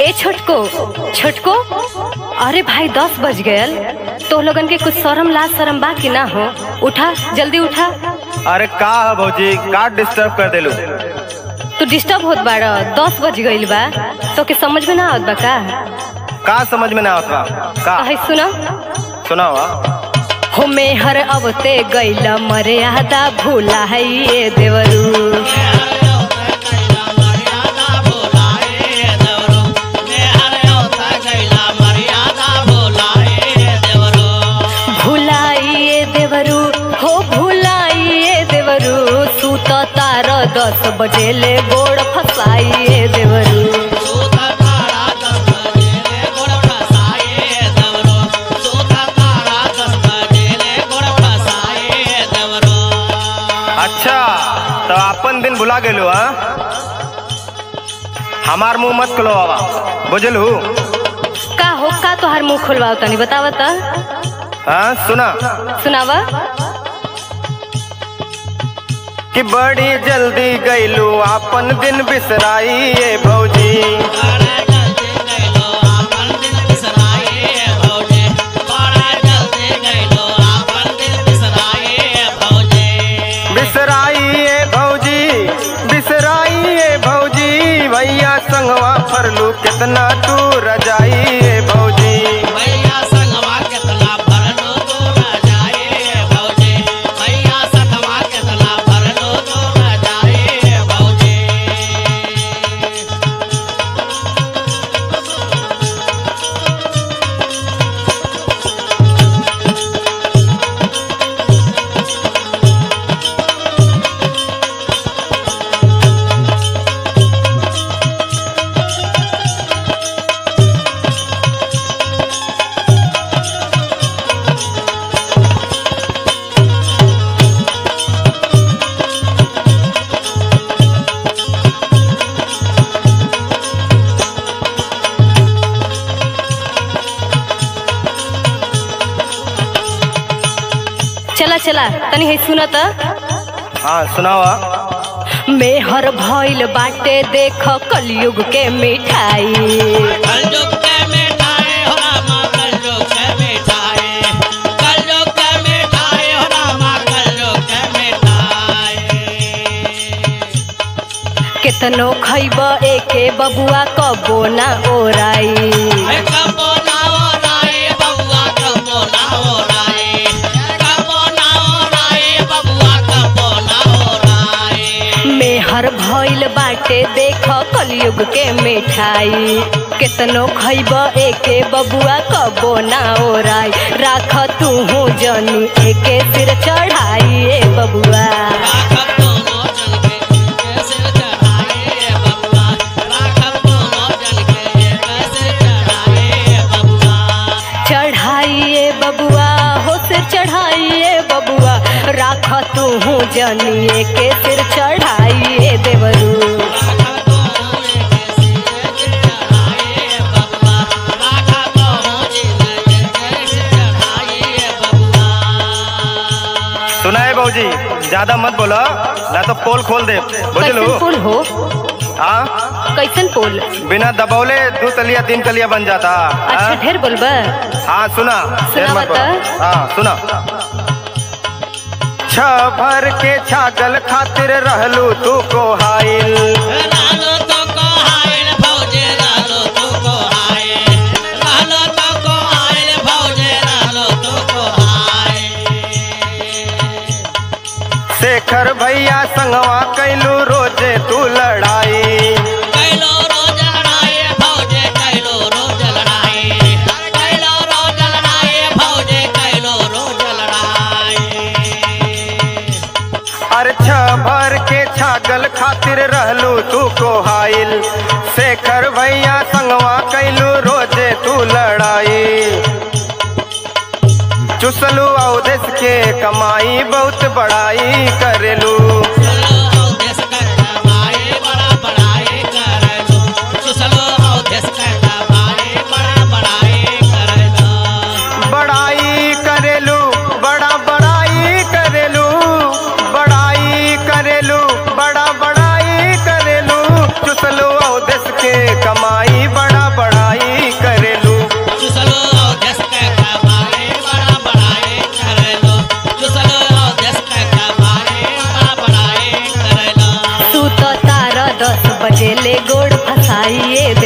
ए छोटको छोटको अरे भाई दस बज गयल तो लोगन के कुछ शरम लाज शरम बा कि ना हो उठा जल्दी उठा अरे का है भौजी का डिस्टर्ब कर देलू तू डिस्टर्ब होत बाड़ दस बज गईल बा तो के समझ में ना आवत बा का का समझ में ना आवत बा का है सुना सुनावा हो मेहर अवते गईल मर्यादा भूला है ये देवरू भुलाइए देवरू हो भुलाइए देवरू सूत तार दस बजे ले गोड़ फसाइए देवरू अच्छा तो अपन दिन भुला गेलू हाँ हमार मुंह मत खुलो बाबा बुझलू का हो का तोहार मुंह खुलवाओ तनी बतावा त हाँ सुना सुनावा कि बड़ी जल्दी गईलू अपन दिन बिसराई ये भौजी बिसराई ये भौजी बिसराई ये भौजी भैया संगवा फरलू कितना तू रजाई ये भौजी चला चला तनी है सुना त हाँ सुनावा मेहर भइल बाटे देख कलयुग के मिठाई केतनो खैब एके बबुआ कबो ना ओराई मेहर भइल बाटे देख कलयुग के मिठाई केतनो खैब एके बबुआ कबो ना ओराई राख तू जनी एके सिर चढ़ाई ए बबुआ चढ़ाइए बबुआ हो सिर चढ़ाइए बबुआ राख तू जनिए के सिर चढ़ाइए देवरू सुना है भौजी ज्यादा मत बोलो ना तो पोल खोल दे बुझलू कैसन पुल हो हाँ कैसन पुल बिना दबौले दो तलिया तीन तलिया बन जाता अच्छा हाँ? ढेर बोलबा हाँ सुना देर मत बता। बोलो। हाँ सुना छ भर के छागल खातिर रहलू तू को हाइल शेखर भैया संगवा कैलू रोजे तू लड़ाई अरे छ भर के छागल खातिर रहलू तू को हाइल शेखर भैया संगवा कैलू रोजे तू लड़ाई चुसलू अवदेश के कमाई बहुत बड़ाई करेलू बड़ाई करेलू बड़ा बड़ाई करेलू बड़ाई करेलू बड़ा बड़ाई करेलू चुसलू अवदेश के कमाई बड़ा बड़ा गोड़ फसाइए